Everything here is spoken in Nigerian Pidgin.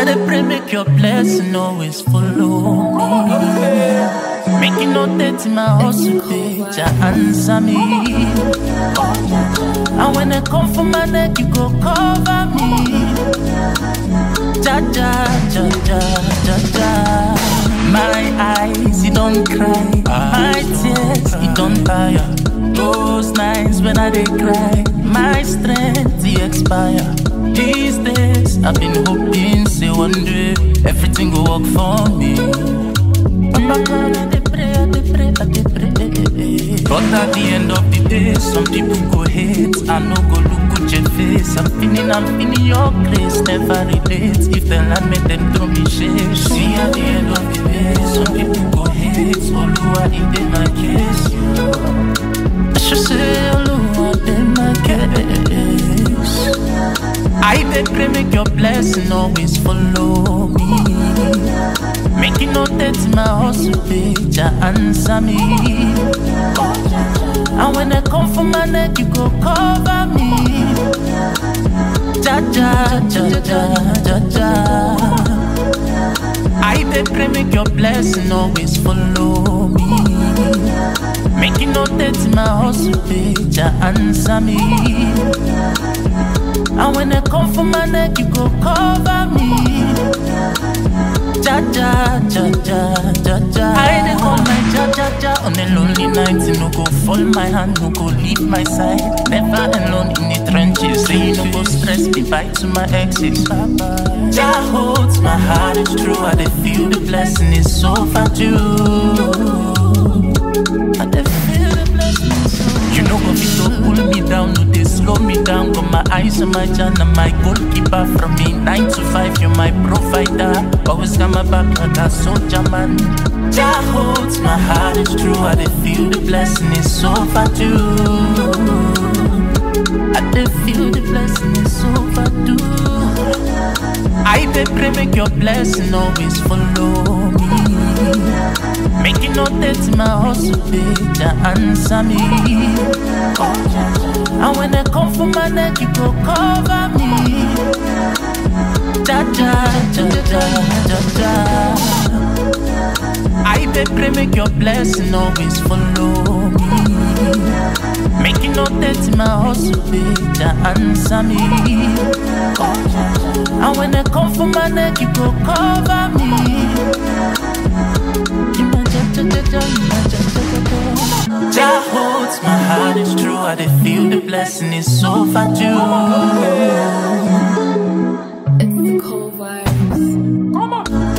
I dey pray make your blessing always follow me. Make you no dirty my hustle, bitch. answer me. And when I come for my neck, you go cover me. Ja ja ja ja ja ja. My eyes, you don't cry. My tears, you don't tire. Those nights when I dey cry, my strength it expire. These days, I've been hoping, say one day everything will work for me. But God, I dey pray, I dey pray, I dey pray. But at the end of the day, some people go hate. I no go look good your face. I'm feeling, I'm feeling your grace. Never relate. If they land me, then throw me shade. See at the end of the day, some people go hate. Oluwa, it in my case. I should say, Oluwa, in my case. I dey pray make your blessing always follow me. Make you no dirty my hustle, bitch. answer me. And when I come for my neck, you go cover me. Ja ja ja ja ja ja. I dey pray make your blessing always follow me. Make you no dirty my hustle, bitch. answer me. And when I come for my neck, you go cover me. Ja ja ja ja ja ja. I dey call my ja ja ja on a lonely night. You no go fall my hand, no go leave my side. Never alone in the trenches. Say you no go stress me. Bye to my exes. Ja holds my heart, it's true. I dey feel the blessing is so far due. I dey feel the blessing so. You know go fit to pull me down, no dey slow me down. Got my eyes on my jana, my goalkeeper from me nine to five. You're my provider, always got my back like a soldier man. Jah holds my heart, it's true. I dey feel the blessing is so far due. I dey feel the blessing is so far due. I dey pray make your blessing always follow me. Make you no dirty my hustle, bitch. answer me. And when I come for my neck, you go cover me. Ja ja ja ja ja ja. I dey pray make your blessing always follow me. Make you no dirty my hustle, bitch. answer me. And when I come for my neck, you go cover me. Jah holds my heart, it's true. I dey feel the blessing is so far due. It's the cold vibes.